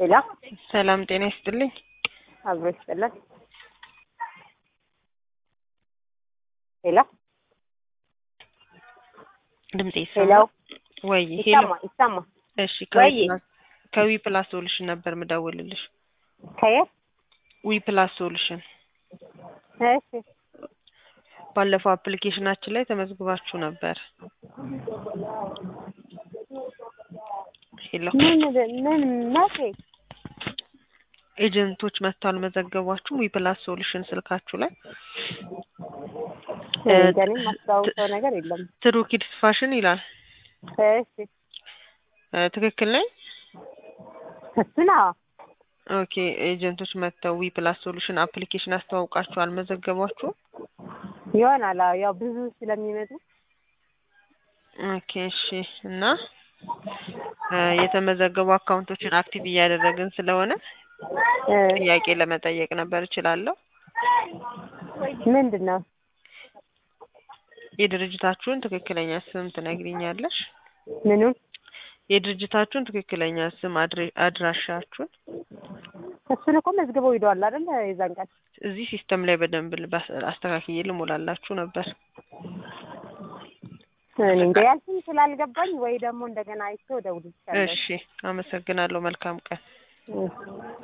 ሄሎ ሰላም ጤና ይስጥልኝ። አብሮ ይስጥልን። ሄሎ ድምጤ ሄሎ ይሰማል ወይ? ሄሎ ይሰማ ይሰማ እሺ፣ ወይ? ከዊ ፕላስ ከዊ ፕላስ ሶሉሽን ነበር ምደውልልሽ። ከየት? ዊ ፕላስ ሶሉሽን እሺ ባለፈው አፕሊኬሽናችን ላይ ተመዝግባችሁ ነበር። ሄሎ ምን ምን መቼ? ኤጀንቶች መጥተው አልመዘገቧችሁም? ዊ ፕላስ ሶሉሽን ስልካችሁ ላይ እንጃ እኔ የማስታውሰው ነገር የለም። ትሩ ኪድስ ፋሽን ይላል። እሺ እ ትክክል ነኝ? እሱን አዎ ኦኬ ኤጀንቶች መጥተው ዊ ፕላስ ሶሉሽን አፕሊኬሽን አስተዋውቃችሁ አልመዘገቧችሁም? ይሆናል። አዎ ያው ብዙ ስለሚመጡ ኦኬ እሺ። እና እ የተመዘገቡ አካውንቶችን አክቲቭ እያደረግን ስለሆነ እ ጥያቄ ለመጠየቅ ነበር። እችላለሁ? ምንድን ነው? የድርጅታችሁን ትክክለኛ ስም ትነግሪኛለሽ? ምኑን? የድርጅታችሁን ትክክለኛ ስም፣ አድሬ- አድራሻችሁን እሱን እኮ መዝግበው ሂደዋል አይደል? የዛን ቀን እዚህ ሲስተም ላይ በደንብ ልባስ- አስተካክዬ ልሞላላችሁ ነበር። እኔ እንጃ ያልሽኝ ስላልገባኝ ወይ ደግሞ እንደገና አይቼ እደውልልሻለሁ። እሺ፣ አመሰግናለሁ። መልካም ቀን። እሺ